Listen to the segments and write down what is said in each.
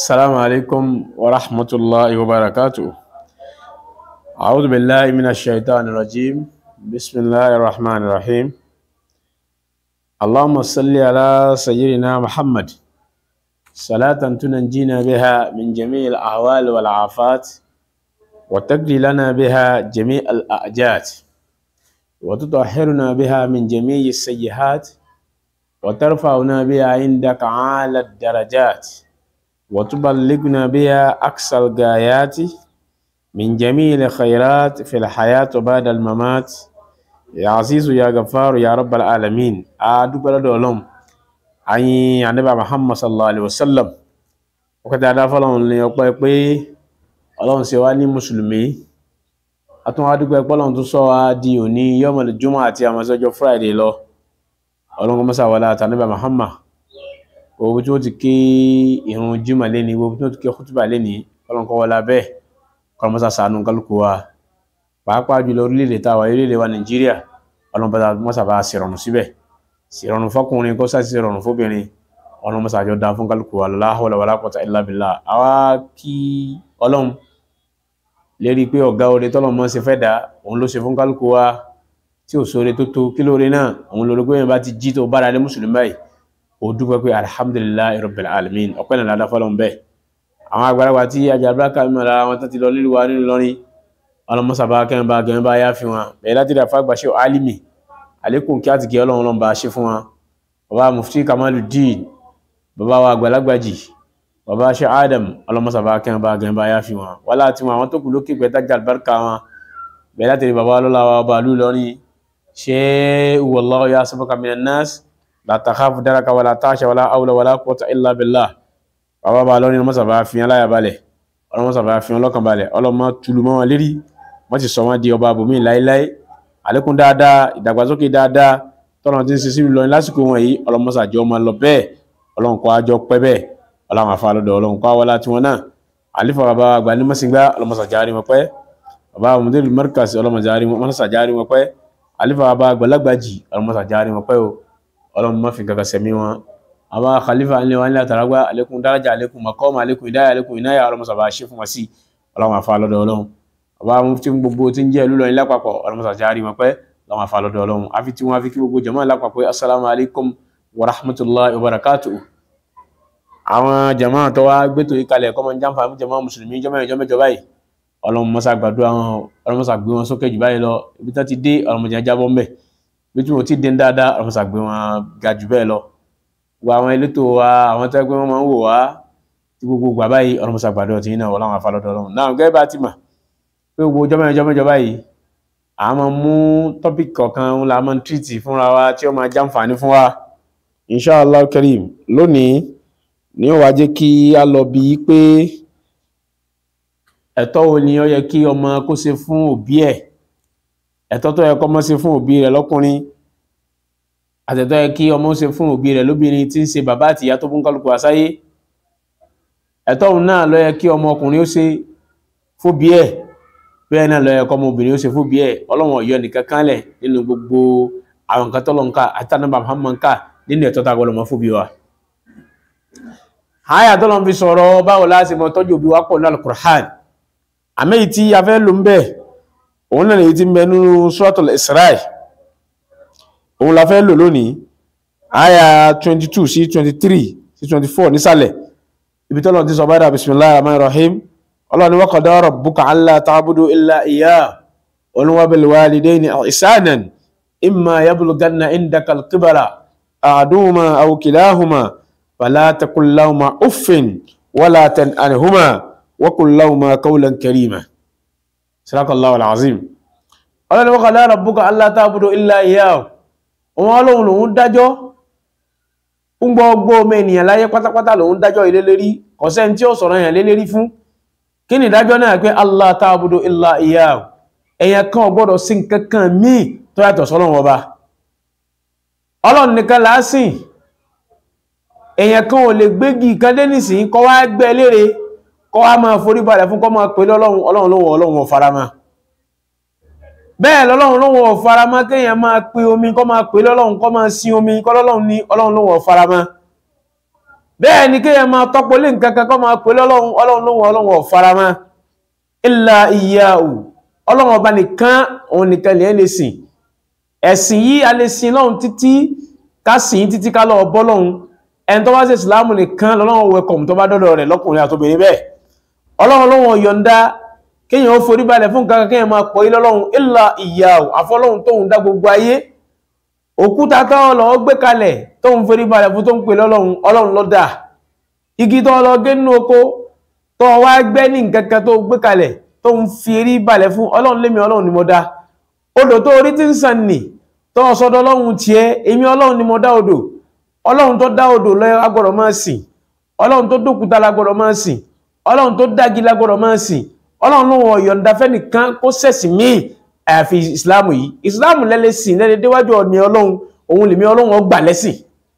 السلام عليكم ورحمة الله وبركاته أعوذ بالله من الشيطان الرجيم بسم الله الرحمن الرحيم اللهم صل على سيدنا محمد صلاة تنجينا بها من جميع الأهوال والعافات وتقضي لنا بها جميع الأعجات وتطهرنا بها من جميع السيئات وترفعنا بها عندك أعلى الدرجات وتبلغنا بها أقصى الغايات من جميع الخيرات في الحياة وبعد الممات يا عزيز يا غفار يا رب العالمين أدوك لدولهم أي النبي محمد صلى الله عليه وسلم وكذا دافع لهم ليقول pé Ọlọ́run ṣe wá ní mùsùlùmí atún wá dúpẹ́ pé Ọlọ́run tún sọ wá di òní yọmọlẹ jùmọ àti àmọsọjọ friday lọ Ọlọ́run kọ mọsà wọlé àtànẹbà Muhammad owó tí wọ́n ti ké ìrun jimá lẹ́ni owó tí wọ́n ti ké kútùbà lẹ́ni Ọlọ́run kọ́ wọlé abẹ́ kọ́ mọ́sá sànú kálukú wa pàápàá jùlọ orílẹ̀-èdè táwa orílẹ̀-èdè wa Nàìjíríà Ọlọ́run mọ́sá bá ṣèrọ̀rùn síbẹ̀ ṣèrọ̀rùn fọkùnrin kó sáà ṣèrọ̀rùn fóbìnrin Ọlọ́run mọ́sá àjọ dá fún kálukú wa la hawla wala quwwata illa billah àwa kí Ọlọ́run lérí pé ọ̀gá oore tọ́lọ́run mọ́ ṣe fẹ́ dá òun ló ṣe fún kálukú wa tí ò sóore tó tó kí lóore náà òun lóore pé yẹn bá ti jí tó bára lé mùsùlùmí báyìí ó dúpẹ́ pé alhamdulillahi rabbil alamin ọpẹ́ náà ládá fọlọ́n bẹ́ẹ̀ àwọn àgbàlagbà tí ajabiraka mímọ̀ lára wọn tó ti lọ nílùú wa nínú lọ́rin ọlọ́mọsàbá kẹ́ńbà gẹ̀ẹ́bà yá fi wọn bẹ̀rẹ̀ láti rà fàgbà ṣe alimi àlékún kí á ti kí ọlọ́run lọ́nba ṣe fún wọn bàbá mufti kamaluddin bàbá wa àgbàlagbàjì bàbá ṣe adam ọlọ́mọsàbá kẹ́ńbà gẹ̀ẹ́bà yá fi wọn wọ́n láti wọn àwọn tó kù lókè pẹ̀tà jàlbárkà wọn bẹ̀rẹ̀ láti rí bàbá ọlọ́lá wa bàálù lọ́rin ṣe wallahu ya'simuka minan nas la takhafu daraka wala tasha wala hawla wala quwwata illa billah bàbá bá lọ́rin ọmọ sàbá fi hàn láyà balẹ̀ ọlọ́mọ sàbá fi hàn lọ́kàn balẹ̀ ọlọ́mọ tulu mọ́ wọn lérí wọ́n ti sọ wọn di ọba àbòmí láéláé àlékún dáadáa ìdàgbàsókè dáadáa tọ́nà tí ń ṣe síbi lọ́rin lásìkò wọn yìí ọlọ́mọ sàjọ ọmọ lọ bẹ́ẹ̀ ọlọ́run kọ́ àjọ pẹ́ bẹ́ẹ̀ ọlọ́run àfa lọ́dọ̀ ọlọ́run kọ́ àwọlá tiwọn náà àlífà bàbá àgbà ní mọ́sìngbà ọlọ́mọ sàjárí wọn pẹ́ bàbá mùdírù markaz ọlọ́mọ sàjárí wọn pẹ́ àlífà bàbá àgbàlagbàjì ọlọ́mọ sàjárí wọn pẹ́ o ọlọ́run má fi kankan sẹ̀mí wọn àwa khalifa ilé wa ní àtàràgbà alekun daraja alekun makọ́mà alekun ìdáyà alekun ìnáyà ọlọ́run sábà ṣe fún wa sí ọlọ́run àfa lọ́dọ̀ ọlọ́run àwa mufti gbogbo tí ń jẹ́ ìlú lọ́rin lápapọ̀ ọlọ́run sábà járí wọn pẹ́ ọlọ́run àfa lọ́dọ̀ ọlọ́run àfi tí wọ́n fi kí gbogbo jama lápapọ̀ assalamu alaikum wa rahmatullahi wa barakatuh àwọn jama tó wá gbẹ́tò yìí kalẹ̀ kọ́mọ jàǹfà fún jama mùsùlùmí jọmọ ìjọ mẹ́jọ báyìí ọlọ́run mọ́sá gbàdúrà wọn ọlọ́run mọ́sá gbé wọn sókè jù báyìí lọ ibi tó ti dé ọlọ́run mọ́jà jábọ́ mbẹ́ bí tí wọn ti dé dáadáa ọlọ́run mọ́sá gbé wọn ga jù bẹ́ẹ̀ lọ gbogbo àwọn elétò wa àwọn tó ẹgbẹ́ wọn máa ń wò wá tí gbogbo gbà báyìí ọlọ́run mọ́sá gbàdúrà tí náà ọlọ́run àfàlọ́dọ̀ ọlọ́run náà gẹ́gẹ́ bá ti mà pé gbogbo ọjọ́ mẹ́jọ mẹ́jọ báyìí a máa mú tọ́pìkì kọ̀ọ̀kan la máa ń tírìtì fúnra wa tí ó máa jàǹfààní fún wa inshallah karim lónìí ní ó wá jẹ́ kí a lọ bí pé ẹ̀tọ́ wo ni ó yẹ kí ọmọ kó ṣe fún òbí ẹ̀ ẹ̀tọ́ tó yẹ kó ọmọ ṣe fún òbí rẹ̀ lọ́kùnrin àtẹ̀tọ́ yẹ kí ọmọ ṣe fún òbí rẹ̀ lóbìnrin tí ń ṣe bàbá àti ìyá tó fún kálukú àsáyé ẹ̀tọ́ òun náà ló yẹ kí ọmọ ọkùnrin ó ṣe fóbi ẹ̀ bẹ́ẹ̀ náà ló yẹ kí ọmọ obìnrin ó ṣe fóbi ẹ̀ ọlọ́wọ̀n ọ̀yọ́ nìkan kanlẹ̀ nínú gbogbo àwọn nǹkan tọ́lọ́ nǹka àti ànábà Muhammad ká nínú ẹ̀tọ́ tá a gbọ́dọ̀ mọ́ fóbi wa. àyà tọ́lọ́ fi sọ̀rọ̀ báwo láti mọ tọ́jú òbí wa pọ̀ ní Al-Qur'an àmì tí a fẹ́ lò ń bẹ̀ òun náà lèyí tí ń bẹ nínú Suratul Isra'i òun la fẹ́ lò lónìí àyà 22 sí 23 sí 24 nísàlẹ̀ ibi tọ́lọ̀ ti sọ báyìí bismillahir rahmanir rahim ọlọ́ni wa qada rabbuka alla ta'budu illa iyyah wa bil walidayni ihsanan imma yablughanna indaka al-kibara ahaduhuma aw kilahuma fala taqul lahuma uffin wala tanharhuma wa qul lahuma qawlan karima sadaqallahu al-azim ọlọ́ni wa qada rabbuka alla ta'budu illa iyyah òun ọlọ́run lòun dájọ́ ń gbọ́ ọgbọ́ ọmọ ènìyàn láyé pátápátá lòun dájọ́ ilé lérí kọ̀sẹ́ tí ó sọ̀rọ̀ èèyàn lé lérí fún kí ni ìdájọ́ náà pé Allah ta'budu illa iyyahu èèyàn kan ò gbọ́dọ̀ sí nǹkan kan míì tó yàtọ̀ sọ́lọ́run ọba ọlọ́run nìkan lásìn èèyàn kan ò lè gbégi kan dé nìsín kọ́ wá gbẹ́ lére kọ́ wá máa forí balẹ̀ fún kọ́ máa pè lọ́lọ́run ọlọ́run lóhun ọlọ́run ò faramọ́ bẹ́ẹ̀ lọ́lọ́run lóhun ò faramọ́ kéèyàn máa pe omi kọ́ máa pè lọ́lọ́run kọ́ máa sin omi kọ́ lọ́lọ́run ní ọlọ́run lóhun ò faramọ́ bẹ́ẹ̀ ni kéèyàn máa tọ́pọ̀ lé nǹkan kan kọ́ máa pè lọ́lọ́run ọlọ́run lóhun ọlọ́run ọ̀farama illa iyyahu ọlọ́run ọba nìkan òun nìkan lè lè sìn ẹ̀sìn yìí a lè sìn lọ́run títí ká sìn títí ká lọ bọ́ lọ́run ẹni tó bá ṣe ìsìláàmù nìkan lọ́lọ́run wẹkọ̀m tó bá dọ́dọ̀ rẹ̀ lọ́kùnrin àtobìnrin bẹ́ẹ̀ ọlọ́run lóhun ọ̀yọ̀ǹda kéèyàn ó forí balẹ̀ fún nǹkan kan kéèyàn máa pọ̀ ilé ọlọ́run illa iyyahu àfọlọ́run tóun dá gbogbo ayé òkúta tó lọ gbé kalẹ̀ tóun forí balẹ̀ fún tó ń pè lọ́lọ́run ọlọ́run ló dá igi tó lọ gé nínú oko tó wá gbẹ́ ní nǹkan kan tó gbé kalẹ̀ tó ń fi erí balẹ̀ fún ọlọ́run lémi ọlọ́run ni mo dá odò tó orí tí ń sàn nì tó sọdọ̀ ọlọ́run tiẹ̀ èmi ọlọ́run ni mo dá odò ọlọ́run tó dá odò lọ agbọ́dọ̀ máa sìn ọlọ́run tó dókúta lágbọ́dọ̀ máa sìn ọlọ́run tó dági lágbọ́dọ̀ máa sìn ọlọ́run ló wọ̀ yọ̀ǹda fẹ́nìkan kó sẹ̀sìn míì àyàfi ìsìláàmù yìí ìsìláàmù lẹ́lẹ́ sìn lẹ́lẹ́ déwájú ọ̀nì ọlọ́run òun lèmi ọlọ́run ọgbà lẹ́sìn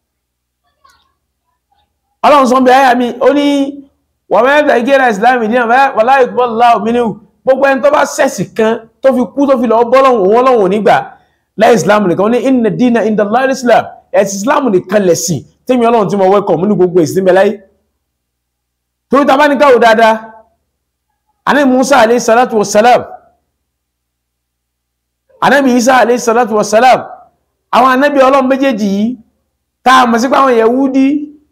ọlọ́run sọ bí ayá mi ó ní wọ́n mẹ́ta ìgẹ́ra ìsìláàmù ní àmì wàlá ìkúbọ̀lá òmìnirù gbogbo ẹni tó bá sẹ̀sì kan tó fi kú tó fi lọ bọ́lọ́run òun ọlọ́run ò nígbà láì ìsìláàmù nìkan ní inna dina inda Allah islam ẹ̀sìn ìsìláàmù nìkan lẹ̀sìn tẹ́mi ọlọ́run tí mo wẹ́kọ̀ mú ní gbogbo ìsìn bẹ láyé torí ta bá ní káwò dáadáa anabi musa alayhi salatu wassalam anabi isa alayhi salatu wassalam àwọn anabi ọlọ́run méjèèjì yìí tá a mọ̀ sí pé àwọn yahudi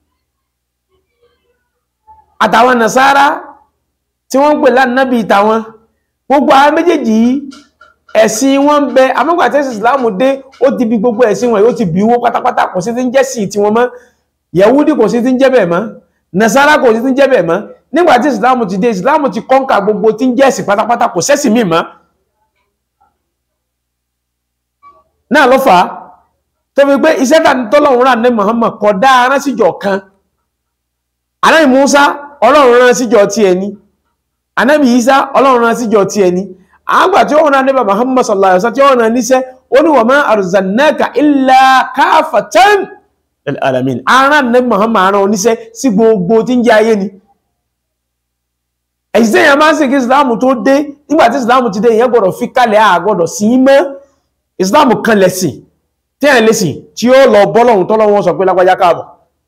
àtàwọn nasara tí wọ́n ń pè lánàbí ìtàwọn gbogbo àwọn méjèèjì yìí ẹ̀sìn wọn ń bẹ amọ́gbàtẹ́sì islamu dé ó ti bí gbogbo ẹ̀sìn wọn yóò ti bí owó pátápátá kò sí ti ń jẹ́ sí ti wọn mọ́ yahudi kò sí ti ń jẹ́ bẹ́ẹ̀ mọ́ nasara kò sí ti ń jẹ́ bẹ́ẹ̀ mọ́ nígbàtí islamu ti dé islamu ti kọ́ǹkà gbogbo tí ń jẹ́ ẹ̀sìn pátápátá kò sẹ́sìn míì mọ́ náà ló fà á tó fi pé iṣẹ́ tọ́lọ́run rà ní Muhammad kò dá arán síjọ kan anábì Musa ọlọ́run rán síjọ ti ẹni anábì Isa ọlọ́run rán síjọ ti ẹni àgbà tí ó rán níbà Muhammad sallallahu alaihi wasallam tí ó rán níṣẹ́ ó ní wa ma arsalnaka illa káfatan lil alamin arán ní Muhammad arán oníṣẹ́ sí gbogbo tí ń jẹ́ ayé ni ẹ̀sìn èèyàn máa ń sìn kí ìsìláàmù tó dé nígbà tí ìsìláàmù ti dé èèyàn gbọ́dọ̀ fi kalẹ̀ àgbọ́dọ̀ sí mọ́ ìsìláàmù kan lẹ̀sìn tí ẹ̀ lẹ́sìn tí ó lọ bọ́lọ̀hun tọ́lọ́wọ́ sọ pé lágbàjá káàbọ̀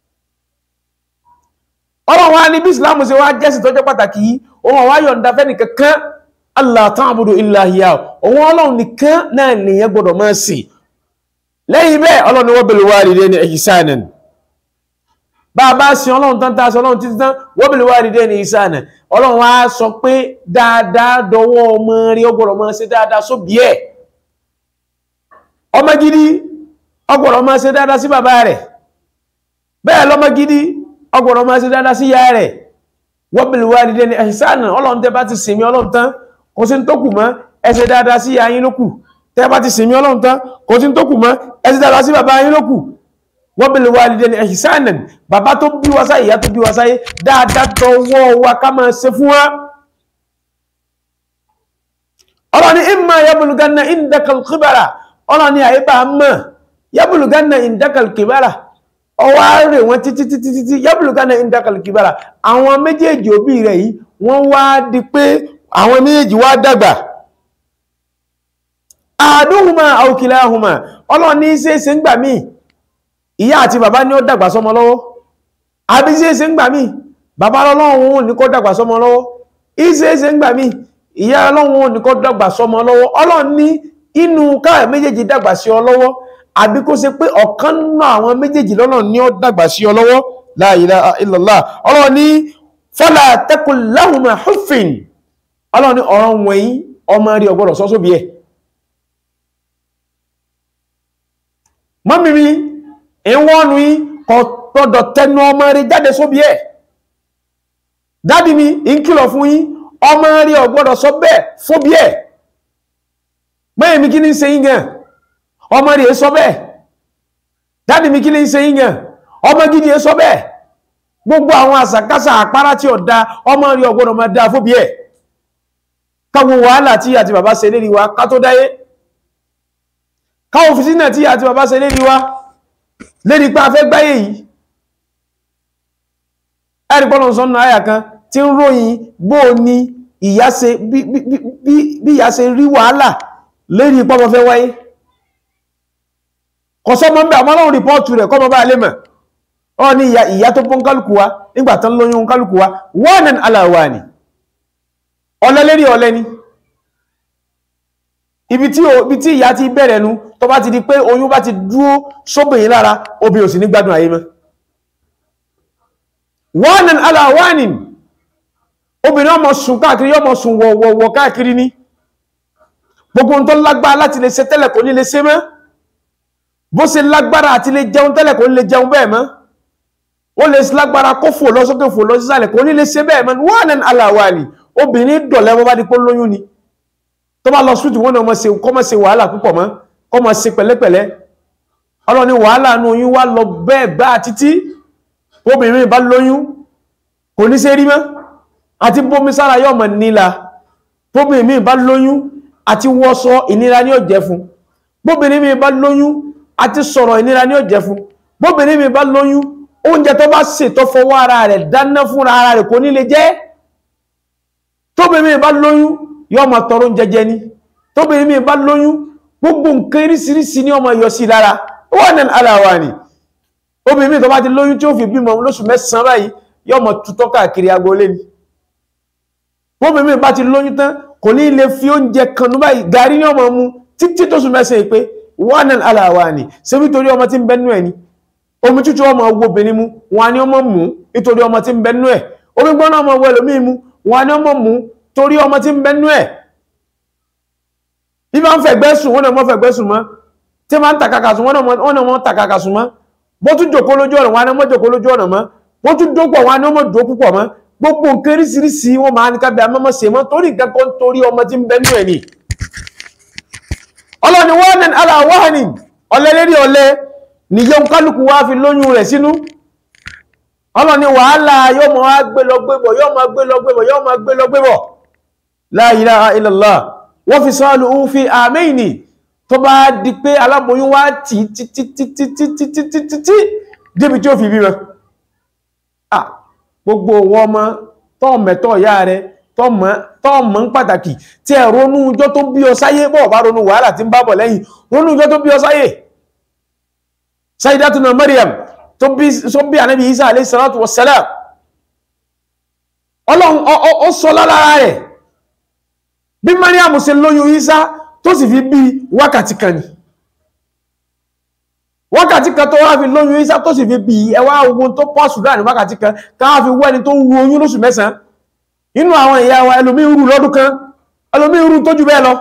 ọlọ́run wá ní bí ìsìláàmù ṣe wá jẹ́sìn tó jẹ́ pàtàkì yìí òun wá yọ̀ǹda fẹ́ nìkankan Allah ta'budu illa hiya òun ọlọ́run nìkan náà nìyẹn gbọ́dọ̀ máa sìn lẹ́yìn bẹ́ẹ̀ ọlọ́run wa bil walidayni ihsanan bá a bá sin ọlọ́run tán tàṣọ ọlọ́run títí tán wa bil walidayni ihsanan ọlọ́run wá sọ pé dáadáa dọwọ́ ọmọ rí ó gbọ́dọ̀ máa ṣe dáadáa sóbí ẹ̀ ọmọ gidi ọgbọ̀rọ̀ máa ṣe dáadáa sí bàbá rẹ̀ bẹ́ẹ̀ lọ́mọ gidi ọgbọ̀rọ̀ máa ṣe dáadáa sí ìyá rẹ̀ wa bil walidayni ihsanan ọlọ́run tẹ́ bá ti sinmi ọlọ́run tán kò sí tó kù mọ́ ẹ ṣe dáadáa sí ìyá yín ló kù tẹ́ bá ti sinmi ọlọ́run tán kò sí tó kù mọ́ ẹ ṣe dáadáa sí bàbá yín ló kù wa bil walidayni ihsanan bàbá tó bí wa sáyé ìyá tó bí wa sáyé dáadáa tọwọ́ wa ká máa ṣe fún wa ọlọ́ni imma yablughanna indakal kibara ọlọ́ni àyíbá mọ̀ yablughanna indakal kibara ọwọ́ rẹ̀ wọ́n títí títí títí yablughanna indakal kibara àwọn méjèèjì òbí rẹ̀ yìí wọ́n wá di pé àwọn méjèèjì wá dàgbà ahaduhuma aw kilahuma ọlọ́ni ṣeéṣe ń gbà míì ìyá àti bàbá ní ó dàgbà sọmọ lọ́wọ́ àbí ṣeéṣe ń gbà míì bàbá ọlọ́run ní kó dàgbà sọmọ lọ́wọ́ ìṣeéṣe ń gbà míì ìyá ọlọ́run ní kó dàgbà sọmọ lọ́wọ́ ọlọ́run ní inú káà méjèèjì dàgbà sí ọ lọ́wọ́ àbí kó ṣe pé ọ̀kan náà àwọn méjèèjì lọ́nà ní ó dàgbà sí ọ lọ́wọ́ la ilaha illallah ọlọ́run ní fala taqul lahuma huffin ọlọ́run ní ọ̀rọ̀ wọ̀nyí ọmọ rí ọgbọ́dọ̀ sọ sóbi ẹ̀ mọ́mí mi ìwọ́nu yí kò tọ́dọ̀ tẹnu ọmọ rí jáde sóbi ẹ̀ dádì mi ìkìlọ̀ fún yín ọmọ rí ọgbọ́dọ̀ sọ bẹ́ẹ̀ fóbi ẹ̀ mẹ́rin mi kí ní ṣe yíngàn ọmọ rí sọ bẹ́ẹ̀ dádì mi kí ní ṣe yíngàn ọmọ gidi sọ bẹ́ẹ̀ gbogbo àwọn àsàkásà àpárá tí ó dá ọmọ rí ọgbọ́dọ̀ máa dá fóbi ẹ̀ káwọn wàhálà tí àti bàbá ṣe lérí wa ká tó dáyé káwọn fìtínà tí àti bàbá ṣe lérí wa lérí pa afẹ́ gbáyé yìí ẹ̀rì pọ́nà sọ́nà àyà kan tí ń ròyìn bó ní ìyá ṣe bí ìyá ṣe rí wàhálà lérí pọ́mọ fẹ́ wáyé kọ̀sọ́mọ́ ń bẹ àmọ́ lọ́rùn rìpọ́ọ̀tù rẹ̀ kọ́mọ bá lè mọ̀ ọ ní ìyá tó bọ́n kálukú wa nígbà tán lóyún kálukú wa wanan ala wani ọlẹ́lérí ọlẹ́ ni ibi tí ibi tí ìyá ti bẹ̀rẹ̀ nu tó bá ti di pé oyún bá ti dúró sóbìnrin lára obìnrin ò sì ní gbádùn ayé mọ́ wanan ala wani obìnrin ọmọ sùn káàkiri yọmọ sùn wọ̀wọ̀wọ̀ káàkiri ní gbogbo tó lágbára láti lè ṣe tẹ́lẹ̀ kò ní lè ṣe mọ́ bó ṣe lágbára àti lè jẹun tẹ́lẹ̀ kò ní lè jẹun bẹ́ẹ̀ mọ́ ó lè lágbára kó fò lọ sókè fò lọ sísàlẹ̀ kò ní lè ṣe bẹ́ẹ̀ mọ́ wanan ala wani obìnrin dọ̀lẹ́ bọ́ bá di pé lóyún ni tó bá lọ sútù wọn náà kọ́ mọ́ ṣe wàhálà púpọ̀ mọ́ kọ́ mọ́ ṣe pẹ̀lẹ́pẹ̀lẹ́ ọlọ́ni wàhálà nù oyún wá lọ bẹ́ẹ̀ gbá títí obìnrin bá lóyún kò ní ṣe rí mọ́ àti bómi sára yóò mọ̀ níla bóbìnrin mi bá lóyún àti wọ́sọ ìnira ní ó jẹ́ fún bóbìnrin mi bá lóyún àti sọ̀rọ̀ ìnira ní ó jẹ́ fún bóbìnrin mi bá lóyún oúnjẹ tó bá sè tó fọwọ́ ara rẹ̀ dáná fúnra ara rẹ̀ kò ní lè jẹ́ tóbìnrin mi bá lóyún yóò máa tọrọ oúnjẹ jẹ ní tóbìnrin mi bá lóyún gbogbo nǹkan irísirísi ní ọmọ yọ sí lára wọ́n ní aláwa ni obìnrin mi tó bá ti lóyún tí ó fi bímọ lóṣù mẹ́sàn-án báyìí yóò máa tutọ́ káàkiri agboolé ni bóbìnrin mi bá ti lóyún tán kò ní lè fi oúnjẹ kanú báyìí gàrí ní ọmọ mu títí tó sùn mẹ́sàn-án pé wọ́n ní aláwa ni ṣé nítorí ọmọ tí ń bẹ́nu ẹ̀ ni omi tútù ọmọ owó obìnrin mu wọn ni ọmọ mú nítorí ọmọ tí ń bẹ́nu ẹ̀ omi gbọ́nà ọmọ owó ẹlòmíì mu wọn ni ọmọ mú torí ọmọ tí ń bẹ́nu ẹ̀ bí máa ń fẹ̀gbẹ́ sùn wọ́n náà mọ́ fẹ̀gbẹ́ sùn mọ́ tí máa ń tàkàkà sùn wọ́n náà mọ́ tàkàkà sùn mọ́ bó tún jòkó lójú ọ̀nà wọn ni ọmọ jòkó lójú ọ̀nà mọ́ bó tún dópọ̀ wọn ni ọmọ dó púpọ̀ mọ́ gbogbo nǹkan oríṣiríṣi wọn máa ní kábíyà mọ́mọ́ ṣe mọ́ torí nǹkan kan torí ọmọ tí ń bẹ́nu ẹ̀ ni ọlọ́ni wọ́n ní aláwọ̀hánì ọlẹ́lérí ọlẹ́ nìyẹn kálukú wá fi lóyún rẹ̀ sínú ọlọ́ni wàhálà yóò mọ̀ wá gbé lọ gbébọ̀ yóò mọ̀ gbé lọ gbébọ̀ yóò mọ̀ gbé lọ gbébọ̀ la ilaha illallah wọ́n fi sọ́ọ̀lù ń fi àmẹ́ìnì tó bá di pé aláboyún wá tí títítítítítítítí débi tí ó fi bímọ gbogbo wọn ọmọ tọ́ọ̀mẹ́tọ́ ìyá rẹ̀ tọ́ọ̀mọ́ ń pàtàkì tí ẹ ronú ọjọ́ tó bí ọ sáyé bọ́ọ̀ bá ronú wàhálà tí ń bá bọ̀ lẹ́yìn ronú ọjọ́ tó bí ọ sáyé Sayyidatuna Maryam tó bí ànábì Isa alayhi salatu wassalam ọlọ́run ó sọ lára rẹ̀ bí Maryam ṣe lóyún Isa tó sì fi bí wákàtí kan ni wákàtí kan tó wá fi lóyún Isa tó sì fi bí ẹwà ogun tó pọ̀ Sudan wákàtí kan káwà fi wẹ́ni tó ń ru oyún lóṣù mẹ́sàn inú àwọn ìyá wa ẹlòmí ń rú lọ́dún kan ẹlòmí ń rú tó jù bẹ́ẹ̀ lọ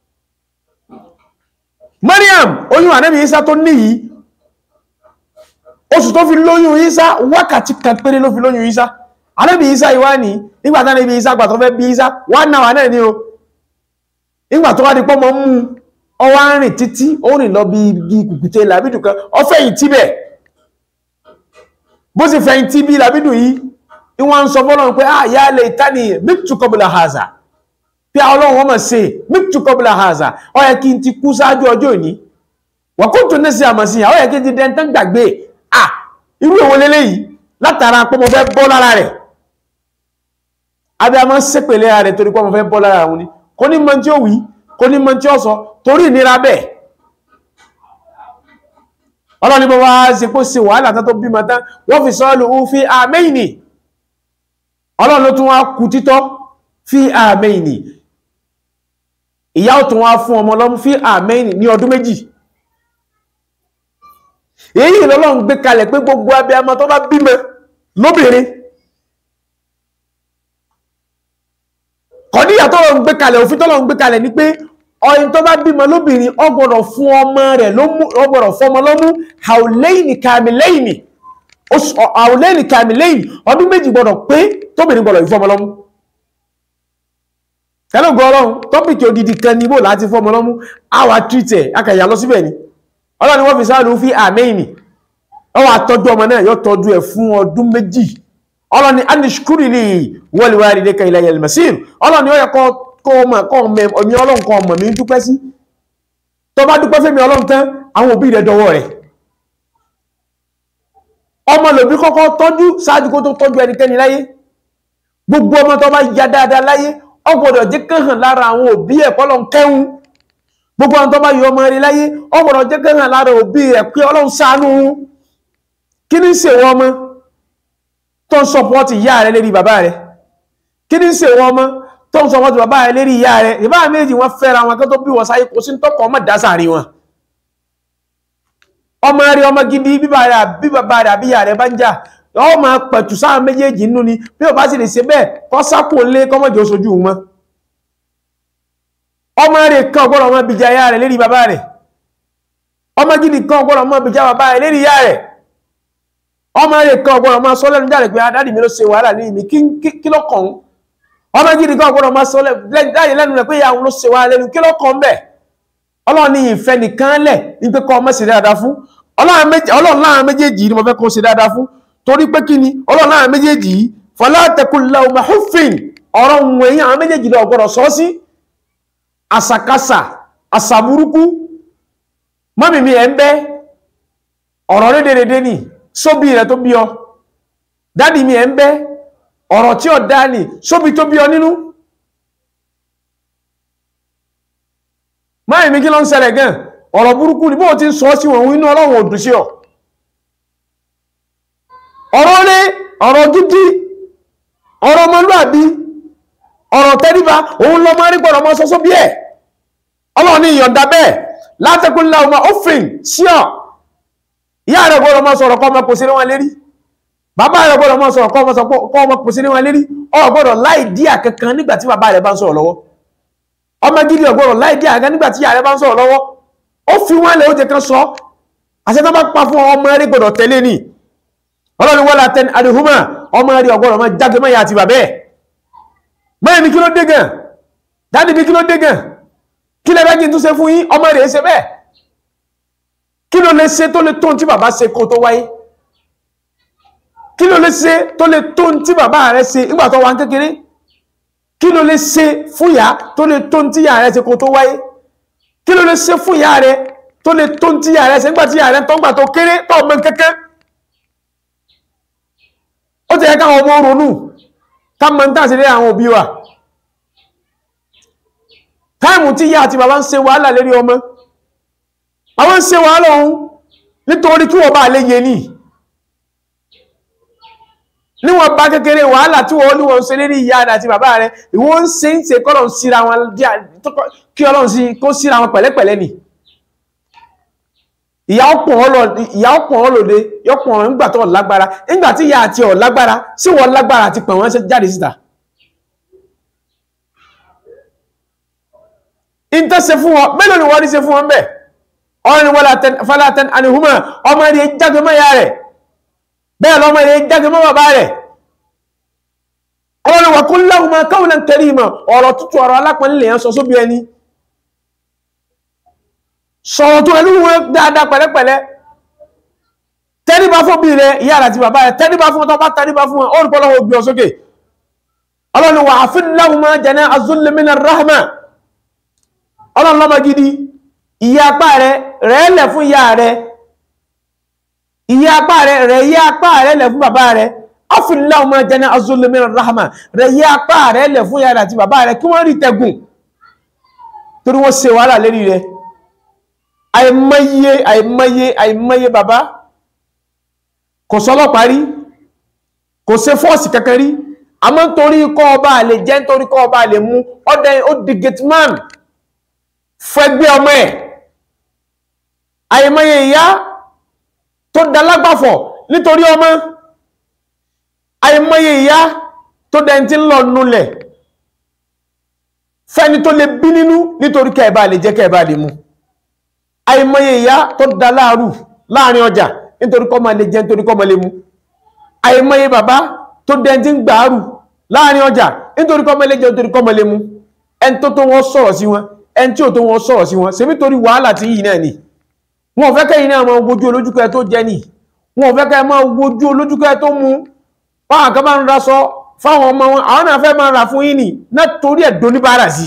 Maryam oyún ànábì Isa tó ní yìí oṣù tó fi lóyún Isa wákàtí kan péré ló fi lóyún Isa ànábì Isa ìwá ní nígbàtá níbi Isa gbà tó fẹ́ bí Isa wà náà náà ní o nígbà tó wá di pọ́ mọ́ mú ọwá rìn títí ó rìn lọ bí igi kùkùté làbídù kan ọfẹ́yìn tíbẹ̀ bó sì fẹ̀yìn tí bí làbídù yìí ní wọ́n ń sọ fọ́lọ́run pé ah yá lè tání mítù kọbùlà haza pé ọlọ́run wọ́n mọ̀ sí mítù kọbùlà haza ó yẹ kí n ti kú sáájú ọjọ́ òní wà kó tó ní sí àmọ̀ sí ó yẹ kí n ti dẹ́ntán gbàgbé ah irú èwo lélẹ́yìí látara pé mo fẹ́ bọ́ lára rẹ̀ abiyamọ sépèlé ara rẹ̀ torí pé mo fẹ́ bọ́ lára òun ni kò ní mọ tí ó wí kò ní mọ tí ó sọ torí ìnira bẹ́ẹ̀ ọlọ́ni bọ́ wá ṣe kó ṣe wàhálà tán tó bímọ tán wọ́n fi sọ́ọ́lù ń fi àmẹ́yìnì ọlọ́run ló tún wá kú títọ́ fi àmẹ́yìnì ìyá ò tún wá fún ọmọ lọ́mú fi àmẹ́yìnì ní ọdún méjì èyí lọ́lọ́run gbé kalẹ̀ pé gbogbo abiyamọ tó bá bímọ lóbìnrin kọ̀díyà tó lọ ń gbé kalẹ̀ òfin tó lọ ń gbé kalẹ̀ ni pé ọyìn tó bá bímọ lóbìnrin ó gbọ́dọ̀ fún ọmọ rẹ̀ ó gbọ́dọ̀ fún ọmọ lọ́mú haulẹ́yìnì kàmìlẹ́yìnì haulẹ́yìnì kàmìlẹ́yìnì ọdún méjì gbọ́dọ̀ pé tóbìnrin gbọ́dọ̀ ìfún ọmọ lọ́mú kẹlẹ́gbọ́ ọlọ́run tọ́pìkì odidi kan níbò láti fún ọmọ lọ́mú àwà tìrìtẹ̀ akẹ̀yà lọ síbẹ̀ ni ọlọ́run wọ́n fi sáàlù fi àmẹ́yìnì ọwọ́ àtọ́jú ọmọ náà yóò tọ́jú ẹ̀ fún ọdún méjì ọlọ́ni anishkurili waliwalidayka ilayal masir ọlọ́ni ó yẹ kọ́ ọmọ ọmọ ọlọ́run kan ọmọ mi ń dúpẹ́ sí tó bá dúpẹ́ fẹ́mi ọlọ́run tán àwọn òbí rẹ̀ dọwọ́ rẹ̀ ọmọ lòbí kọ́kọ́ tọ́jú ṣáájú kó tó tọ́jú ẹnikẹ́ni láyé gbogbo ọmọ tó bá ya dáadáa láyé ó gbọ́dọ̀ jẹ́ kán hàn lára àwọn òbí ẹ̀ pé Ọlọ́run kẹ́hún gbogbo àwọn tó bá yọ ọmọ rẹ̀ láyé ó gbọ́dọ̀ jẹ́ kán hàn lára òbí rẹ̀ pé Ọlọ́run ṣàánú kí ní ṣe wọ́n ọmọ tó ń sọpọ́tì ìyá rẹ̀ lérí bàbá rẹ̀ kí ní ṣe wọ́n ọmọ tó ń sọpọ́tì bàbá rẹ̀ lérí ìyá rẹ̀ ìbá méjì wọ́n fẹ́ra wọn kó tó bí wọ́n sáyé kò sí tọ́kọ̀ ọmọ dásàrí wọn ọmọ rẹ̀ ọmọ gidi bí bàbá rẹ̀ àbí ìyá rẹ̀ bá ń jà ọ máa pẹ̀tù sáà méjèèjì nínú ni bí o bá sì lè ṣe bẹ́ẹ̀ kọ́ sápò lé kọ́mọ̀jọ́ sojú wọn ọmọ rẹ̀ kan ọgbọ́dọ̀ ọmọ bìjà ìyá rẹ̀ lérí bàbá rẹ̀ ọmọ gidi kan ọgbọ́dọ̀ ọmọ bìjà bàbá rẹ̀ lérí ìyá rẹ̀ ọmọ rẹ̀ kan ọgbọ́dọ̀ ọmọ sọ lẹ́nu jáde pé adádì mi ló ṣe wàhálà ní ìmí kí ló kàn án ọmọ gidi kan ọgbọ́dọ̀ ọmọ sọ jáde lẹ́nu rẹ̀ pé ìyá òun ló ṣe wàhálà lẹ́nu kí ló kàn bẹ́ẹ̀ ọlọ́run ní ìfẹ́ nìkan lẹ̀ ní pé kọ́ ọmọ ṣe dáadáa fún ọlọ́run láàrin méjèèjì ni mo fẹ́ kó ṣe dáadáa fún torí pé kí ni ọlọ́run láàrin méjèèjì yìí fala taqul lahuma huffin ọ̀rọ̀ òun èyí àwọn méjèèjì lọ gbọ́dọ̀ sọ sí àsàkásà àsàbúrúkú mọ́mì mi ẹ̀ ń bẹ́ ọ̀rọ̀ rédèrèdè ni sóbì rẹ̀ tó bí ọ dádì mi ẹ̀ ń bẹ́ ọ̀rọ̀ tí ó dá ní sóbì tó bí ọ nínú mọ́mì mi kí ló ń ṣẹlẹ̀ gan ọ̀rọ̀ burúkú ni bóò ti ń sọ sí wọn inú ọlọ́run ò dùn sí ọ ọ̀rọ̀ rí ọ̀rọ̀ gidi ọ̀rọ̀ ọmọlúàbí ọ̀rọ̀ tẹ́ríba òun lọ máa rí gbọ́dọ̀ mọ́ sọ́sọ́ bí ẹ̀ ọlọ́run ní ìyọ̀ǹda bẹ́ẹ̀ látẹ́kùnlá ọmọ òfin sí ọ̀ ìyá rẹ̀ gbọ́dọ̀ mọ́ sọ̀rọ̀ kọ́ ọmọ kò sí ní wọn lérí bàbá rẹ̀ gbọ́dọ̀ mọ́ sọ̀rọ̀ kọ́ ọmọ kò sí ní wọn lérí ọ gbọ́dọ̀ láì dí àkankan nígbà tí bàbá rẹ̀ bá ń sọ̀rọ̀ lọ́wọ́ ọmọ gidi ọgbọ́dọ̀ láì dí àkankan nígbà tí ìyá rẹ̀ bá ń sọ̀rọ̀ lọ́wọ́ ó fi wọn lè ó jẹ kan sọ àṣẹ tó bá pa fún ọmọ rẹ̀ gbọ́dọ̀ tẹ̀lé ni ọlọ́run wọ́n látẹ́ni àdìhúmà ọmọ rẹ̀ ọgbọ́dọ̀ máa jáde mọ́ ìyá àti bàbẹ́ mẹ́rin ní kí ló dé gan dáàdì ní kí ló dé gan kí lẹ́bẹ́ kí n tún ṣe fún yín ọmọ rẹ̀ ṣe bẹ́ẹ̀ kí ló lè ṣe tó lè tó tí bàbá ṣe kó tó wáyé kí ló lè ṣe tó lè tó tí bàbá rẹ̀ ṣe nígbà tó wà ń kékeré kí ló lè ṣe fún ìyá tó lè tó tí ìyá rẹ̀ ṣe kó tó wáyé kí ló lè ṣe fún ìyá rẹ̀ tó lè tó tí ìyá rẹ̀ ṣe nígbà tí ìyá rẹ̀ tó ń gbà tó kéré tó ọmọ kẹ́kẹ́ ó ti yẹ káwọn ọmọ ronú ká mọ̀ ń tàṣírí àwọn òbí wa táìmù tí ìyá àti bàbá ń ṣe wàhálà lérí ọmọ àwọn ń ṣe wàhálà ohun nítorí kí wọ́n bá lè yé ní níwọ̀n bá kékeré wàhálà tí wọ́n ní wọ́n ṣe lérí ìyá àti bàbá rẹ̀ ìwọ́n ń ṣe ń ṣe kọ́lọ̀ síra wọn kí ọlọ́run sí kó síra wọn pẹ̀lẹ́pẹ̀lẹ́ ni ìyá ọ̀pọ̀ ọlọ́dẹ yọpọ̀ nígbà tó lágbára nígbà tí ìyá àti ọ̀ lágbára sí wọ́n lágbára àti pẹ̀ wọ́n jáde síta ìntẹ́ ṣe fún wọn mélòó ni wọ́n rí ṣe fún wọn bẹ́ẹ̀ ọ̀rìn ni wọ́n falatan anihuma ọmọ rẹ̀ jágbe mọ́ ìyá rẹ̀ bẹ́ẹ̀ lọ́mọ rẹ̀ jágbe mọ́ bàbá rẹ̀ ọ̀rìn wà qul lahuma qawlan karima ọ̀rọ̀ tútù ọ̀rọ̀ alápọ̀nlẹ̀ yẹn sọ sóbi ẹni sọ̀rọ̀ tó ẹlú wọn dáadáa pẹ̀lẹ́pẹ̀lẹ́ tẹ́ríbá fún bí rẹ̀ ìyá àti bàbá rẹ̀ tẹ́ríbá fún ọtọ́ bá tẹ́ríbá fún wọn ó rí pọ́lọ́wọ́ gbé ọ sókè ọlọ́ni wà áfin lahuma jana azulli minar rahma ọlọ́run lọ́mọ gidi ìyá apá rẹ̀ rẹ̀ lẹ̀ fún ìyá rẹ̀ ìyá apá rẹ̀ rẹ̀ yá apá rẹ̀ lẹ̀ fún bàbá rẹ̀ áfin lahuma jana azulli minar rahma rẹ̀ yá apá rẹ̀ lẹ̀ fún ìyá àti bàbá rẹ̀ kí wọ́n rí tẹ̀gùn torí wọ́n ṣe wàhálà lérí rẹ̀ àìmọye àìmọye àìmọye bàbá kò sọ́lọ́pàá rí kò ṣe fọ́ọ̀sì kankan rí àmọ́ nítorí kọ́ ọba àlè jẹ́ nítorí kọ́ ọba àlè mú ọdẹ ó di gateman fẹ́gbẹ́ ọmọ ẹ̀ àìmọye ìyá tó dalágbàfọ̀ nítorí ọmọ àìmọye ìyá tó dẹni ń lọ nulẹ̀ fẹ́ni tó lè bí nínú nítorí kẹ́ẹ̀bá lè jẹ́ kẹ́ẹ̀bá lè mú àìmọye ìyá tó da láàrù láàrin ọjà nítorí kọ́ máa lè jẹ́ nítorí kọ́ máa lè mú àìmọye bàbá tó dẹni tí ń gbàárù láàrin ọjà nítorí kọ́ máa lè jẹ́ nítorí kọ́ máa lè mú ẹni tó tó wọ́n sọ̀rọ̀ sí wọn ẹni tí ò tó wọ́n sọ̀rọ̀ sí wọn ṣe nítorí wàhálà tí yìí náà ni wọn ò fẹ́ kẹ́yìn náà máa wojú olójúkẹ́ tó jẹ́ nì wọn ò fẹ́ kẹ́yìn máa wojú olójúkẹ́ tó mú wọn àkọ́ máa ń ra sọ fáwọn ọmọ wọn àwọn náà fẹ́ máa rà fún yín nì náà torí ẹ̀ doníbàárà sí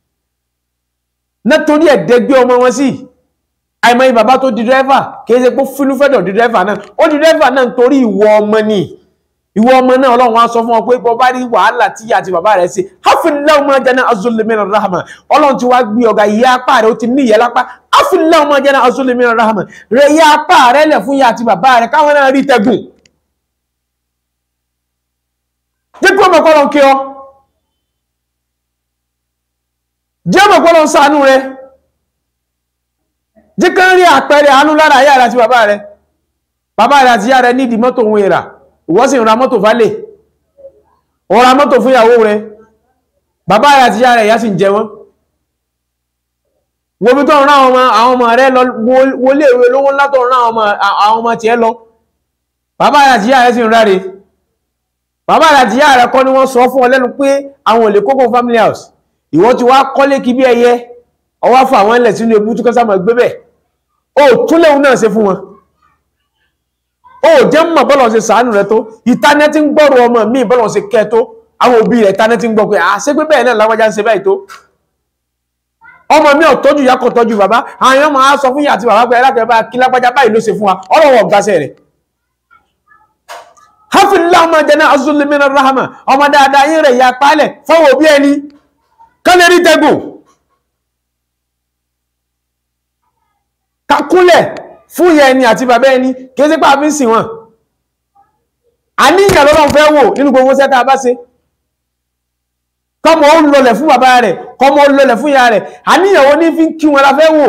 náà torí ẹ̀ dẹgbẹ́ ọmọ wọn sí àìmọye bàbá tó di dírẹ́fà kìí ṣe pé fínú fẹ́dọ̀ di dírẹ́fà náà ó di dírẹ́fà náà nítorí ìwọ ọmọ ni ìwọ ọmọ náà ọlọ́run wá sọ fún ọ pé bọ́ bá rí wàhálà tí ìyá àti bàbá rẹ̀ ṣe hafillahu ma jana azulimina rahama ọlọ́run ti wá gbé ọ̀gá ìyá apá rẹ̀ ó ti ní ìyẹ́ lápá hafillahu ma jana azulimina rahama rẹ̀ ìyá apá rẹ̀ lẹ̀ fún ìyá àti bàbá rẹ̀ káwọn náà rí tẹ̀gùn jẹ́ kí ọmọ kọ́lọ́ kí ọ jẹ́ ọmọ kọ́lọ́ ṣàánú rẹ̀ jẹ́ kí wọ́n rí àpẹẹrẹ àánú lára ìyá rẹ̀ àti bàbá rẹ̀ bàbá rẹ̀ àti ìyá rẹ̀ nídìí mọ́tò òun ìrà ìwọ sì ń ra mọ́tò fálè ó ra mọ́tò fún ìyàwó rẹ̀ bàbá rẹ̀ àti ìyá rẹ̀ ìyá sì ń jẹ wọ́n wo bí tó ń rán àwọn ọmọ rẹ̀ lọ wọlé ìwé lówó ńlá tó ń rán àwọn ọmọ tiẹ̀ lọ bàbá rẹ̀ àti ìyá rẹ̀ sì ń ráre bàbá rẹ̀ àti ìyá rẹ̀ kọ́ ni wọ́n sọ fún ọ lẹ́nu pé àwọn ò lè kókó family house ìwọ ti wá kọ́lé kí bí ẹyẹ ọwọ́ fún àwọn ilẹ̀ sínú ebú tó kọ́sà mọ̀ gbé bẹ̀ ó tún léwu náà ṣe fún wọn ó jẹ́ mọ̀ bọ́lọ̀ ṣe sàánù rẹ tó ìtánẹ́tí ń gbọ́rọ̀ ọmọ mi bọ́lọ̀ ṣe kẹ́ tó àwọn òbí rẹ̀ tánẹ́tí ń gbọ́ pé à ṣé pé bẹ́ẹ̀ náà lágbájá ń ṣe báyìí tó ọmọ mi ò tọ́jú ìyá kò tọ́jú bàbá àwọn ọmọ á sọ fún ìyá àti bàbá pé ẹlákẹ́ bá kí lágbájá báyìí ló ṣe fún wa ọlọ́wọ́ ọ̀gáṣẹ́ rẹ̀ hafilá ọmọ jẹ́ náà azúlẹ̀mínà rahama ọmọ dáadáa yín rẹ̀ ya pálẹ̀ fọwọ́ òbí ẹni kálẹ̀rí tẹ́gùn kakúnlẹ̀ fún ìyá ẹni àti bàbá ẹni kìí sí pàá fi ń sìn wọn àníyàn lọ́lọ́run fẹ́ wò nínú gbogbo sẹ́ta bá ṣe kọmọ ó lọlẹ̀ fún bàbá rẹ̀ kọmọ ó lọlẹ̀ fún ìyá rẹ̀ àníyàn wo ní fi ń kí wọn la fẹ́ wò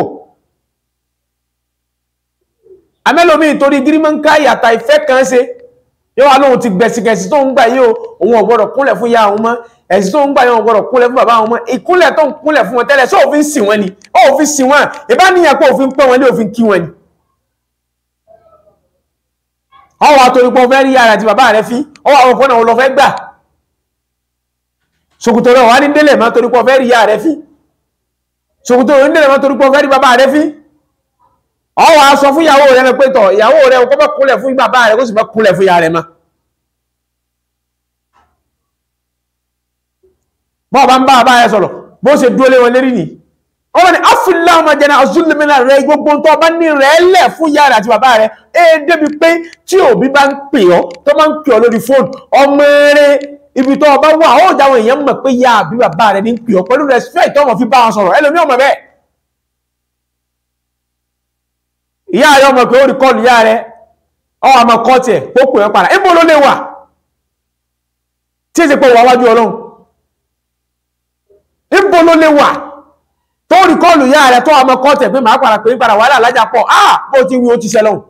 amẹ́lòmí torí gírímọ́ǹká ìyàtà ìfẹ́ kan ṣe yóò wá lóhun ti gbẹ̀sìgẹ̀sì tó ń gbà yóò òun ò gbọ́dọ̀ kúnlẹ̀ fún ìyá àwọn mọ́ ẹ̀sì tó ń gbà yóò ò gbọ́dọ̀ kúnlẹ̀ fún bàbá àwọn mọ́ ìkúnlẹ̀ tó ń kúnlẹ̀ fún wọn tẹ́lẹ̀ sọ òfin sìn wọn ni ó òfin sìn wọn ìbá níyàn pé òfin pẹ́ wọn lé òfin kí wọn ni ọwọ́ àtòrípọ̀ fẹ́ rí ara àti bàbá rẹ̀ fí ọwọ́ àwọn ọ̀pọ̀nà wọn lọ fẹ́ gbà ṣòkòtò rẹ̀ wà ní délẹ̀ má torípọ̀ fẹ́ rí ìyá rẹ̀ fí ṣòkòtò rẹ̀ ní délẹ̀ má torípọ̀ fẹ́ rí bàbá rẹ̀ fí ọwọ́ aṣọ fún ìyàwó rẹ̀ pé tọ̀ ìyàwó rẹ̀ kọ́ bá kúnlẹ̀ fún bàbá rẹ̀ kó sì bá kúnlẹ̀ fún ìyá rẹ̀ ma bọ́ọ̀ bá ń bá bàbá rẹ̀ sọ̀rọ̀ bó ṣe dúró lé wọn lérí ni ọmọ ni afúnlá ọmọ jẹ́ náà azúlùmínà rẹ̀ gbogbo tó bá ní rẹ̀ lẹ̀ fún ìyá rẹ̀ àti bàbá rẹ̀ ẹ débi pé tí òbí bá ń pè ọ́ tó máa ń pè ọ́ lórí fóònù ọmọ rẹ̀ ibi tó bá wà ó dáwọn èèyàn mọ̀ pé ìyá àbí bàbá rẹ̀ ní pè ọ́ pẹ̀lú respect tó mọ̀ fi bá wọn sọ̀rọ̀ ẹlòmí ọmọ bẹ́ẹ̀ ìyá rẹ̀ ọmọ pé ó rí kọlù ìyá rẹ̀ ọ àmọ́ kọ́ tiẹ̀ ó pè ọ́ padà ibo ló lè wà tí èsì pé wà wájú ọlọ́run ibo ló lè wà tó rí kọlù ìyá rẹ̀ tó àmọ́ kọ́ tiẹ̀ pé màá padà pé padà wàhálà lájà pọ̀ ah bó ti wí ó ti ṣẹlọ́hùn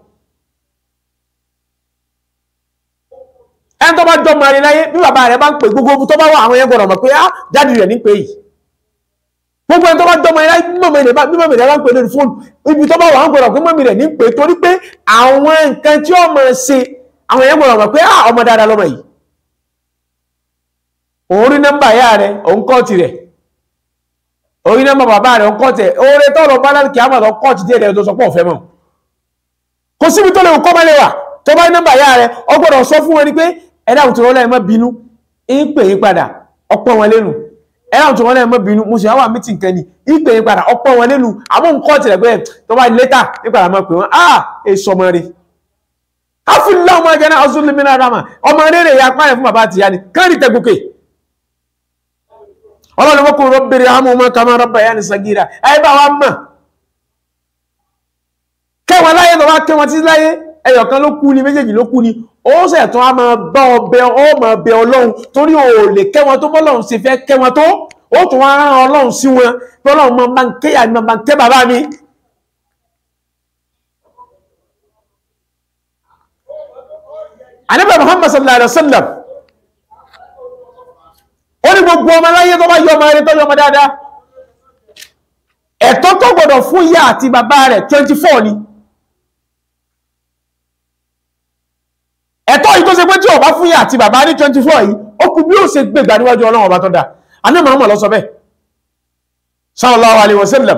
ẹni tó bá jọ mọ̀ rí láyé bí bàbá rẹ̀ bá ń pè gbogbo tó bá wà àwọn yẹn gbọ́dọ̀ mọ̀ pé á jáde rẹ̀ ní pé yìí gbogbo ẹni tó bá jọ mọ̀ rí láyé bí mọ̀mí rẹ̀ bá ń pè lórí fóònù ibi tó bá wà wọ́n gbọ́dọ̀ pé mọ̀mí rẹ̀ ní pé torí pé àwọn nǹkan tí ó mọ̀ ṣe àwọn yẹn gbọ́dọ̀ mọ̀ pé á ọmọ dáadáa lọ́mọ yìí òun rí nọ́mbà ìyá rẹ̀ òun kọ́ tirẹ̀ òun rí nọ́mbà bàbá rẹ̀ òun kọ́ tirẹ̀ oore tó lọ bá láti kí á mọ̀ lọ kọ́ ti dé rẹ̀ tó sọ pé ọ̀fẹ́ mọ̀ kò síbi tó lè kọ́ mọ́lẹ̀ wà tó bá ní nọ́mbà ìyá rẹ̀ ọ gbọ́dọ̀ sọ fún wọn ni pé ẹ̀dá òtún wọn lẹ́yìn mọ́ bínú ń pè yín padà ọ̀pọ̀ wọn lẹ́nu ẹ̀dá òtún wọn lẹ́yìn mọ́ bínú mo sì wá mítì nǹkan ni ń pè yín padà ọ̀pọ̀ wọn lẹ́nu àmọ́ nǹkan ọ̀tẹ̀lẹ̀ pé tó bá létà ní padà máa pè wọ́n á èso ọmọ rẹ̀ káfíńlá ọmọ ẹgbẹ́ náà ọsùn lèmi náà rámà ọmọ rere ya pààyàn fún bàbá àtìyá ni káàrí tẹgùkè ọlọ́run wọ́n kò rọ́bìnrin àmọ́ ọmọ kàmá rọ́bà yá ni sagira ẹ bá wa mọ̀ kẹwọn láyé lọ wá kẹwọn títí láyé ẹyọ̀kan ló kú ni méjèèjì ló kú ni ó sẹ̀ tún á máa bá ọbẹ̀ ó máa bẹ ọlọ́run torí ò lè kẹwọn tó bọ́lọ́run ṣe fẹ́ kẹwọn tó ó tún wá rán ọlọ́run sí wọn bọ́lọ́run máa bá ń kéyà ni máa ń kẹ́ bàbá mi ànábì Muhammad sallallahu alaihi wasallam ó ní gbogbo ọmọ aláyé tó bá yọ ọmọ rẹ̀ tó yọ ọmọ dáadáa ẹ̀tọ́ tó gbọ́dọ̀ fún ìyá àti bàbá rẹ̀ 24 ni ẹ̀tọ́ yìí tó ṣe pé tí ó bá fún ìyá àti bàbá ní 24 yìí ó kú bí ó ṣe gbégbà níwájú Ọlọ́run ọba tó dá ànábì Muhammad ló sọ bẹ́ẹ̀ sallallahu alaihi wasallam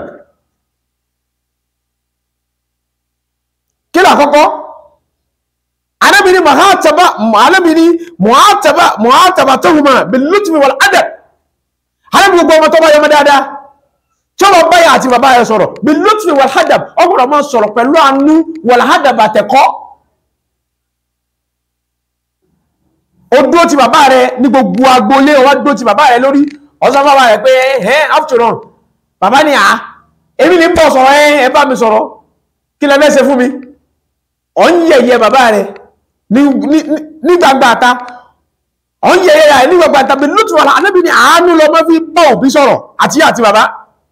kí lákọ́kọ́ anabini mahataba anabini muhataba muhataba tuhuma bil lutfi wal adab anabi gbogbo ọmọ tó bá yọmọ dáadáa tí wọ́n bá yà àti bàbá rẹ̀ sọ̀rọ̀ bil lutfi wal adab ọgbọ̀dọ̀ máa sọ̀rọ̀ pẹ̀lú àánú wal adab àtẹ̀kọ́ ó dúró ti bàbá rẹ ní gbogbo agboolé ó wá dúró ti bàbá rẹ lórí ọ̀sán bàbá rẹ pé ẹ̀ after all bàbá ni à èmi ní bọ̀ sọ̀rọ̀ ẹ̀ ẹ bá mi sọ̀rọ̀ kí lẹ fẹ́ ṣe fún mi ọ̀ ń yẹ̀yẹ́ bàbá rẹ ní gbangba ta ọ̀ ń yẹ̀yẹ́ rẹ ní gbangba ta bí lùtù wà láàánú bí ní àánú lọ mọ́ fi bá òbí sọ̀rọ̀ àti àti bàbá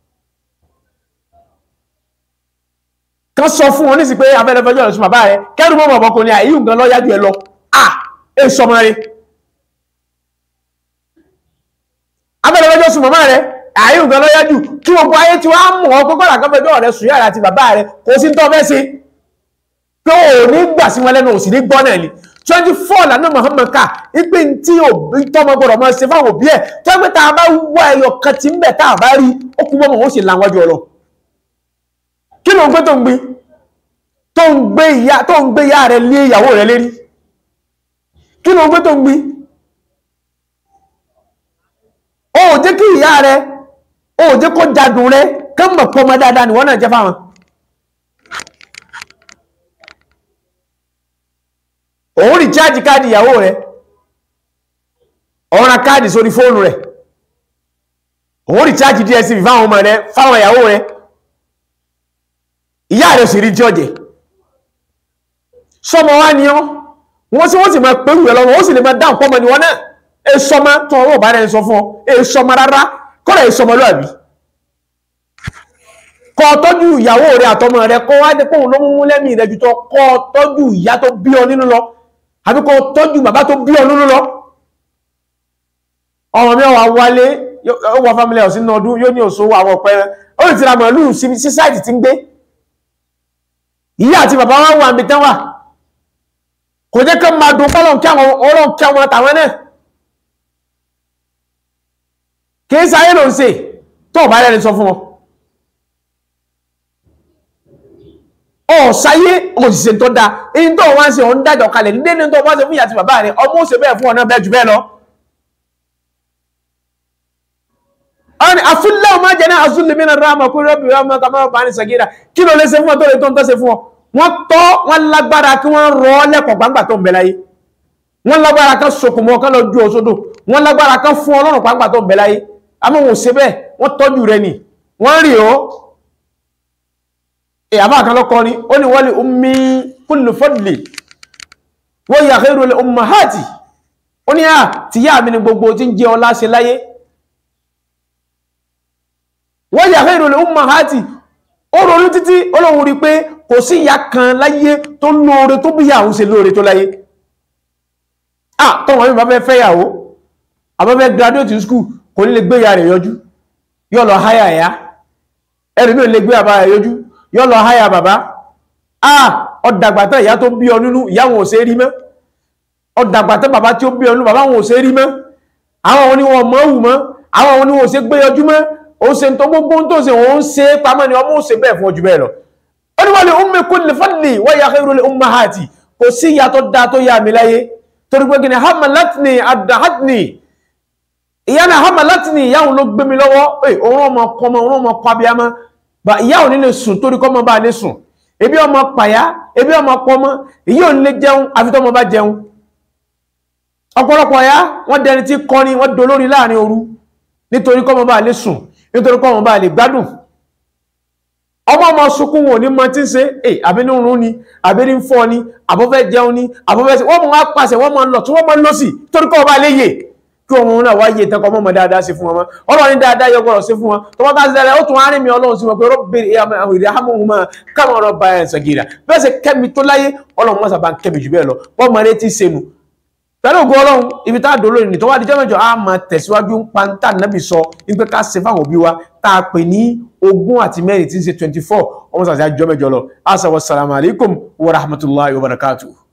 kan sọ fún wọn nísì pé abẹ́rẹ́fẹ́jọ́ rẹ̀ sún bàbá rẹ̀ kẹ́rù mọ́ ọmọkùnrin àìyí nǹkan lọ yájú ẹ lọ à ẹ sọmọ rẹ̀ abẹ́rẹ́fẹ́jọ́ sún bàbá rẹ̀ àìyí nǹkan lọ yájú kí gbogbo ayé tí wọ́n á mọ̀ ọ́ gbogbo àkọ́fẹ́jọ́ rẹ̀ sùn yàrá àti bàbá rẹ̀ kò sí tọ́ fẹ́ sí pé ò ní gbà sí wọn lẹ́nu ò sì ní gbọ́ náà ni twenty four lànà Muhammad ká ipe tí òbí tọmọ gbọdọ̀ máa ṣe fáwọn òbí ẹ̀ tó ẹgbẹ́ tá a bá wá ẹyọ kan tí ń bẹ̀ tá a bá rí ó kú bọ́mọ̀ ó sì làwọn ọjọ́ lọ kí ló ń gbé tó ń gbé tó ń gbé ìyá tó ń gbé ìyá rẹ̀ lé ìyàwó rẹ̀ lérí kí ló ń gbé tó ń gbé ó jẹ́ kí ìyá rẹ̀ ó jẹ́ kó jadùn rẹ̀ kán mọ̀ pọ́ mọ́ dáadáa ni wọ́n náà jẹ́ fáwọn òun rí chájì káàdì ìyàwó rẹ̀ ọ̀rọ̀ káàdì sórí fóònù rẹ̀ òun rí chájì DSTV fáwọn ọmọ rẹ̀ fáwọn ìyàwó rẹ̀ ìyá rẹ̀ sì rí tí ọjẹ́ sọmọ wá ní ọ́ wọ́n sí wọ́n sì máa pẹ̀lú ẹ̀ lọ́wọ́ ó sì lè máa dáhùn pọ́mọ ni wọ́n náà ẹ sọmọ tó ọwọ́ bá rẹ̀ sọ fún ọ ẹ sọmọ rárá kọ́lá ẹ sọmọ lọ́àbí kọ́ tọ́jú ìyàwó rẹ̀ àtọmọ rẹ̀ kọ́ wá dé pòun ló mú lẹ́mìí rẹ̀ jù tọ́ kọ́ tọ́jú ìyá tó bí ọ nínú lọ àbí kọ́ tọ́jú bàbá tó bí ọ nínú lọ ọmọ mi wà wálé ó wọ family house nínú ọdún yóò ní òṣòwò àwọn ọ̀pẹ ó lè tira màálù sí sáìtì tí ń gbé ìyá àti bàbá wọn wà níbi tán wà kò jẹ́ kán máa dùn fọ́lọ̀ kí àwọn ọlọ́run kí àwọn àtàwọn náà kì í sáyé ló ń ṣe tó bá rẹ̀ sọ fún wọn ọ̀ sáyé òṣìṣẹ́ tó dáa èyí tó wá ń ṣe òun dájọ́ kalẹ̀ ní dénú tó wá ṣe fún ìyá àti bàbá rẹ̀ ọmọ òṣè bẹ́ẹ̀ fún ọ̀nà bẹ́ẹ̀ jù bẹ́ẹ̀ lọ ọ̀nà àfúnlẹ̀ ọmọ jẹ́ náà àfúnlẹ̀ mìíràn ráàmà kúrò rọ́bì ráàmà kàmọ́ bá ní sàgídà kí ló lè ṣe fún ọ tó lè tó ń tọ́sẹ̀ fún ọ wọ́n tọ́ wọ́n lágbára kí wọ́n rọ lẹ́kọ̀ọ́ gbangba tó ń bẹ láyé wọ́n lágbára kan sokùn mọ́ kan lọ ju òṣodò wọ́n lágbára kan fún ọlọ́run gbangba tó ń bẹ láyé àmọ́ wọn ò ṣe bẹ́ẹ̀ wọ́n tọ́jú rẹ nì wọ́n rí o ìyàbá kan lọ́kọ́ ni ó ní wọ́n lè ummi kullu fadli wọ́n yà khairu lil ummahati ó ní à tìyá mi ni gbogbo tí ń jẹ ọlá ṣe láyé wọ́n yà khairu lil ummahati ó ronú títí olóhun rí pé kò sí ìyá kan láyé tó lóore tó bí ìyàwó ṣe lóore tó láyé ah tọ́wọ́n mi bá fẹ́ fẹ́yàwó àbáfẹ́ graduate school kò ní lè gbé ìyá rẹ̀ yọjú yóò lọ háyà ẹ̀yá ẹ̀rì mi ò lè gbé bàbá rẹ̀ yọjú yóò lọ háyà bàbá ah ọ̀dàgbàtà ìyá tó bí ọ nínú ìyá wọn ò ṣe rí mọ́ ọ̀dàgbàtà bàbá tí ó bí ọ nínú bàbá wọn ò ṣe rí mọ́ àwọn wọn ni wọn mọ̀ wù mọ́ àwọn wọn ni wọn ò ṣe gbé yọjú mọ́ ó ṣe tó gbogbo tó ṣe òun ṣe pamọ́ ni ọmọ ó ṣe bẹ́ẹ̀ fún ojú bẹ́ẹ̀ lọ ó ní wọ́n lè ummi kulli fadli wa ya khairu li ummahati kò sí ìyá tó dáa tó yá mi láyé torí pé gini hamalatni adahatni ìyá náà hamalatni ìyá òun ló gbé mi lọ́wọ́ pé òun ọmọ kọ ọmọ òun ọmọ kọ abiyamọ bá ìyá òun nílé sùn torí kọ́ ọmọ bá lè sùn ebi ọmọ pàyà ebi ọmọ pọmọ ìyá òun lè jẹun àfi tọmọ bá jẹun ọ̀pọ̀lọpọ̀ ya wọ́n dẹni tí kọrin wọ́n dolórí láàrin òru nítorí kọ́ ọmọ bá lè sùn nítorí kọ́ ọmọ bá lè gbádùn ọmọ ọmọ sunkún wọn ò ní mọ tí ń ṣe é àbí ní rún ni àbí ní fọ́ ni àbọ́fẹ́ jẹun ni àbọ́fẹ́ sí wọ́n mọ̀ wá pàṣẹ wọ́n mọ̀ lọ tí wọ́n mọ̀ lọ sí torí kọ́ ọba léyè kí ọmọ náà wá yé tẹ́kọ̀ mọ́mọ́ dáadáa sí fún wọn ọlọ́run ní dáadáa yọ gbọ́dọ̀ sí fún wọn tó wọ́n bá ṣẹlẹ̀ ó tún wá rìn mí ọlọ́run sí wọn pé rọ́bìnrin àwọn ìrìn àmọ́hùn máa káwọn ọ̀rọ̀ bá ẹ̀ sọ̀gìrà bẹ́ẹ̀ sẹ́ kẹ́mi tó láyé ọlọ́run mọ́sà bá ń kẹ́mi jù bẹ́ẹ̀ lọ wọ́n mọ̀ ní ti sẹ́nu pẹ̀lú ògùn ọlọ́run ibi tá a dò lónìí tó wá di jọ́mẹ́jọ a máa tẹ̀síwájú ń pa tá nàbì sọ wípé ká ṣe fáwọn òbí wa tá a pè ní ogún àti mẹ́rin tí ń ṣe twenty four ọmọ sàṣà jọ́mẹ́jọ lọ assalamu alaikum wa rahmatullahi wa barakatuh.